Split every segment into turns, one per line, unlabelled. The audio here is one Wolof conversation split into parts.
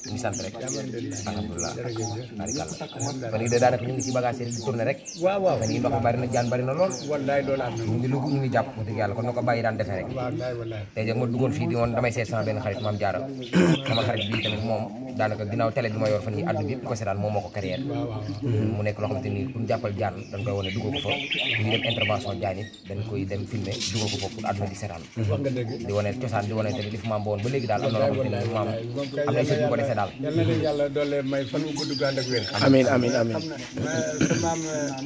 ñu ngi sant rek
alhamdulilah
alhamdulilah
jërëjëf
barikàlla fan yii de daanaka ñu ngi ci bagage yi di tourné rek
waaw waaw
fan yii ndox mi bari na jaan bari na lool
wallaay loolu am na
ñu ngi lugg ñu ngi jàpp wax dëgg yàlla kon na ko bàyyi daan defee rek
wallaay wallaay
tey jii ma duggoon fii di woon damay seet sama benn xarit maam jaara sama xarit bii tamit moom daanaka ginnaaw télé bi ma yor fan yi àdduna bi yëpp di ko seetaan moom moo ko carrière
waaw waaw waaw
mu nekk loo xamante ni pour ñu jàppal jaan dañ koy wane duggoo ko fa bu ñu def intervention jaan it dañ koy dem filmer duggoo ko fa pour àdduna di seetaan
wax nga dëgg
di wane cosaan di wane tamit li fi maam ba woon ba léegi daal am na loo xamante ni maam am na ay sët yu ko defee daal
yal na leen yàlla doole may fan wu gudd gànd ak wér
amiin amiin amiin
xam na sa maam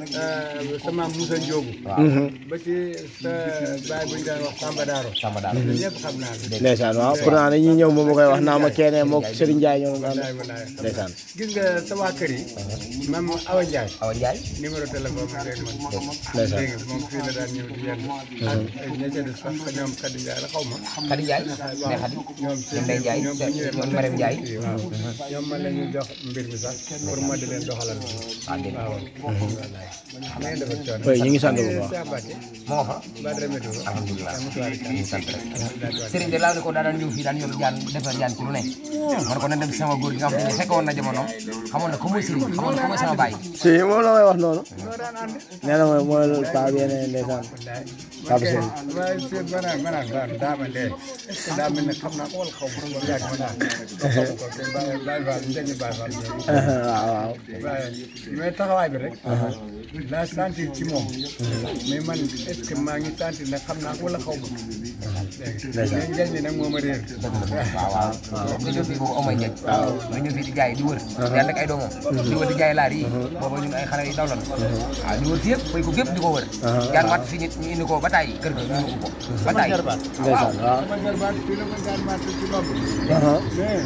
sa maam Moussa Ndiogu ba ci sa baay bu ñu daan wax Samba Daaro
Samba daal
ñëpp xam naa la
ndeysaan waaw pourtant dañuy ñëw moom ma koy wax naa ma keneen moog Serigne Ndiaye ñoo doon ànd
wallaay wallaay
ndeysaan
gis nga sa waa kër yi même Awa Ndiaye
Awa Ndiaye
numéro téléphone bi rek man
ndeysaan
dégg nga moom fii la daan ñëw di yenn ak ña ca des sax ñoom Khady Ndiaye la xaw ma
Khady Ndiaye ne Khady
ñoom
ñoom Ndeye Ndiaye
ñoom bu ñëwee
ñoom Marème Ndiaye
waaw ñoom man la ñuy jox mbir mi sax pour ma di leen doxalal
ah dégg nga
waaw wallaay na ngeen defal coono
oui ñu ngi sant bu baax
Cheikh Mbacke
moo nga fa
Badara Médou
alhamdulilah
amutuwaari
ñu ngi sant rek Serigne de laa ne ko daa daan ñëw fii daan ñëw jaan defar jaan ci lu ne man ko na dem ci sama góor gi nga xam ne fekk woon na jamono xamoon na ko mooy Serigne xamoon na ko mooy sama baay
si moom la may wax noonu
ñoo daan ànd
nee na mooy mooy paa bi yeneen ndeysaan Papa Serigne.
waaye si banaan banaan daan daama dee est-ce que daa mel ne xam naa ko wala xaw ma ko yàgg ma naan xaw ko te bàyyi bàyyi faal njëriñ bàyyi faal
waaw waaw
waaye mais taxawaay bi rek laa sentir ci moom mais man est-ce que maa ngi sentir ne xam naa ko wala xaw ma dégg nga mais njëriñ li nag moo ma réer
waaw waaw nga ñëw fii boobu amay njëg nga ñëw fii di jaay di wër di ànd ak ay doomam di wër di jaay laar yi booba ñun ay xale yu ndaw lan waaw di wër fii yëpp fay ko gépp di ko wër jaan matt fii nit ñu indi ko ba tàyyi kër ga ñu yóbbu ko ba tàyyi waaw
ndeysaan waaw
sama jarbaat fii la ma daan màtt ci bopp
aha
mais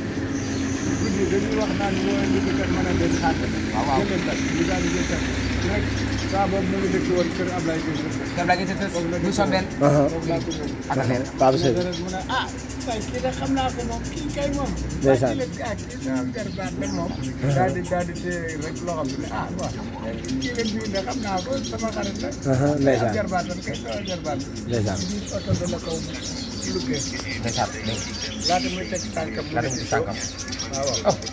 guddi dañuy wax naan woo liggéeykat mën a dem xàtt
waaw waaw
jëleen kat ñu daal di jël kat rek saa boobu mu ngi dëkk woon kër Ablaye Diouf
def la gis bu sombeen
aha
foofu laa ko ñëw
ak a leer
Papa Serigne
dara mu ne ah waaye kii de xam naa ko moom kii kay moom
Ndeysaan.
kii la ah kii sama jarbaat la moom daal di daal di téye rek loo xam ne ah waaw kii la bii de xam naa ko sama xarit la
aha ndeysaan
jarbaatam kay sama jarbaat la
ndeysaan
ci biir oto bi la kaw luggee
ndeysaan dégg
laata muy teg tànkam
la dem ci sànkam
waaw waaw
ëpp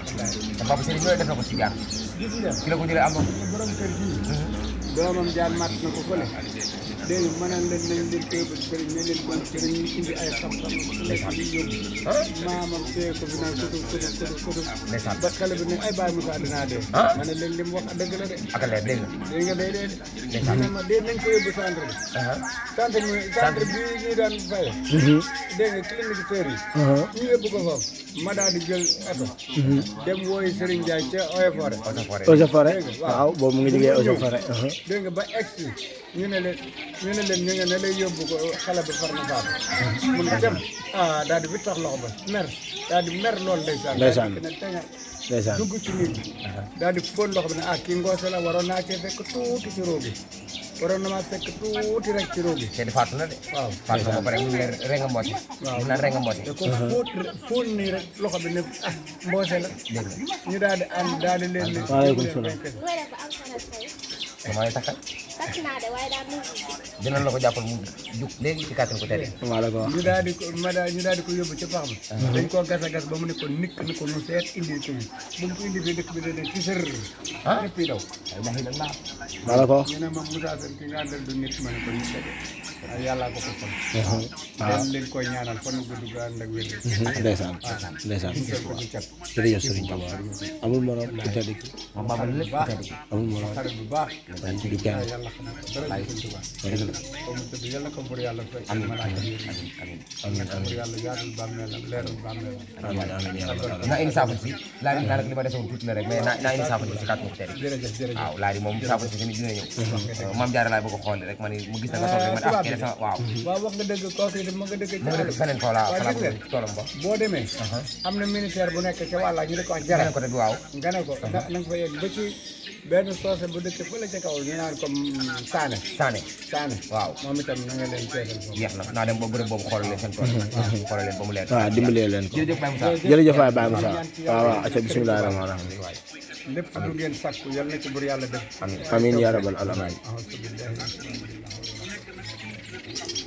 te Papa Serigne ñooy def na ko ci jaan
gis nga
ci la ko jëlee am na
borom kër gii doomam jaan màtt na ko fële dégg nga mënal leen nañ leen téye ko sëriñ ne leen kon sëriñ ñu indi ay xam-xam
Ndeysaan.
di yóbbu maamam téye ko fi naan kutu kutu kutu kutu
ndeysaan
ba xale bi ne ay bàyyi Moussa dinaa dee
Ah.
ma ne leen li mu wax dëgg la de
ak a leer dégg nga
dégg nga day dee de
Ndeysaan.
ñu ne ma dee nañ ko yóbbu centre bi
aha
centre bi centre bi ñuy daan faye dégg nga clinique sœur yi
aha
ñu yóbbu ko foofu ma daal di jël oto dem wooyu Serigne Ndiaye ca Oyo Forêt
Eaux et Forêts
Eaux et Forêts waaw boobu mu ngi liggéey Eaux et Forêts aha
dégg nga ba egsi ñu ne leen ñu ne leen ñu nga ne lay yóbbu ko xale bi far na faatu mun nga dem ah daal di bi tax loxo ba mer daal di mer loolu ndeysaan
Ndeysaan.
daal di ne teña
ndeysaan
dugg ci nit ñi daal di fóon loxo bi ne ah kii ngoose la waroon naa cee fekk tuuti ci roogi waroon na maa fekk tuuti rek ci roogi
te di faatu na de
waaw
faatu na ba pare mu ngi leen renga mbooti
Waaw.
ñu naan renga mbooti
te ko fóot fóon nii rek loxo bi ne ah mboose la
dégg nga
ñu daal di ànd daal di leen ne
Waaleykum salaam.
wala ko am sana say
dama lay takkal
takk naa de waaye daal mu
dinañ la ko jàppal mu jug léegi ci kàttan ko tere
maa la ko wax
ñu daal di ko ma daal ñu daal di ko yóbbu ci pax ma dañ koo gas a gas ba mu ne ko nikk ni ko nu seet indi ko bi bu mu ko indi fii dëkk bi dane ci sër
ah
ñëpp yi daw
ay ilaha illallah
maa la ko wax
ñu ne ma Moussa Sène ki nga àndal du nit ma ne ko nit la de waaye yàllaa ko ko fon
waaw
dem leen koy ñaanal fan gu gudd gu ànd ak wér
ndeysaan ndeysaan
ñu ko ci cat
jërëjëf Serigne Touba amul morom ku tedd ki
moom baabal lépp ku tedd ki
amul morom
xarit bu baax
dañ ci du kenn
yàlla xam na ko dara du Sëñ Tuubaa
dëgg la
ko mu tëdd yàlla ko pour yàlla fay
amiin
mën a
amiin
yéen
amiin amiin
amiin
pour
amiin
yàlla yaatul bàmmeelam leerul bàmmeelam
amiin amiin yaa rabbal aalamiin
nga indi saafara si laa naa nag li ma desewoon tuuti la rek mais naa naa indi saafara si ci kàttan ko tere
jërëjëf jërëjëf
waaw laa di moom saafara si tamit dina ñëw maam jaara laay bëgg a xool rek ma ne mu gis na nga toog rek ma ne ah kii de sama waaw
waaw wax nga dëgg kooku it ma nga dëgg
mu
ca
ngi def feneen foo laa
waaw
falaa
gis
bëgg
nga.
toolam ba
boo demee am na militaire bu nekk ca wàlla ñu di ko wax jara
beneen côté bi waaw
nga ne ko na na nga fa yegg ba ci benn soose bu dëkk fële ca kaw ñu naan ko saane
Sané
saane
waaw
moom itam na nga leen teesal foofu
jeex na naa dem ba bërëb boobu xoolal leen seen tool xoolal leen ba mu leer
waaw dimbalee leen ko
jërëjëf Baye Moussa
jërëjëf waay Baye Moussa waaw waaw acca bismillahi rahmaani rahim
waay
lépp lu ngeen sàkku yal na ci bur yàlla def
amiin
amiin yaa rabbal aalamiin
أعوذ بالله من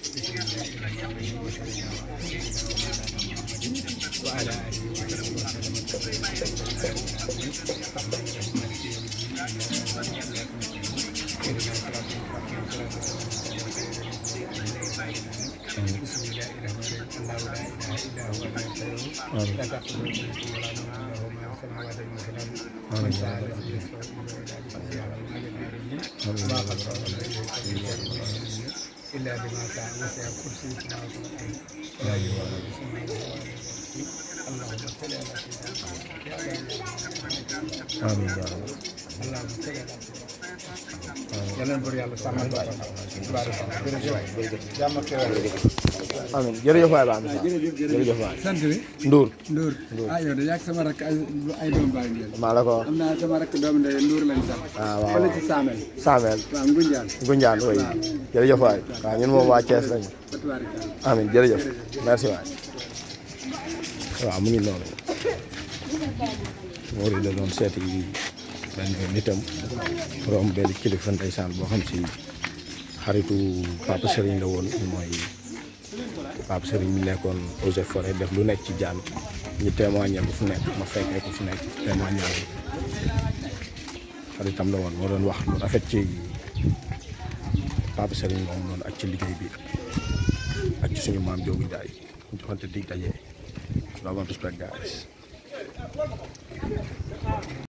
الشيطان الرجيم. وعلى آله وصحبه وسلم إلا بما شاء وسع كرسي السماوات والأرض لا يؤوده حفظهما اللهم صل على سيدنا
amiin yaa rabbi
اللهم صل على سيدنا yàlla na bëri yàlla sàmmal ba jërëjëf jàmm ak xewal
amiin jërëjëf waay baax na sax jërëjëf waay
sant bi
Ndour
Ndour ah yow de yàgg sama rakk ay ay doom bàyyi ngeen
maa la ko wax
am naa sama rakk doom ndey Ndour lañ sax
ah waaw
fële ci Saamel
Samel
waaw Ngunjaan
Gunjaan way jërëjëf waay waaw ñun moom waa Thiès lañu
Fatuwarika
amiin jërëjëf merci waay waaw mu ngi noonu Mori la doon seeti benn nitam romb benn kilifa ndeysaan boo xam si xaritu Papa Serigne la woon mooy Papa Serigne mi nekkoon eaux et forêt def lu nekk ci jaan ñu témoigner bu fu nekk ma fekkee ko fu nekk témoigner xaritam la woon moo doon wax lu rafet ci Papa Serigne moom noonu ak ci liggéey bi ak ci suñu maam Joogu Njaay joxante dig daje love and respect guys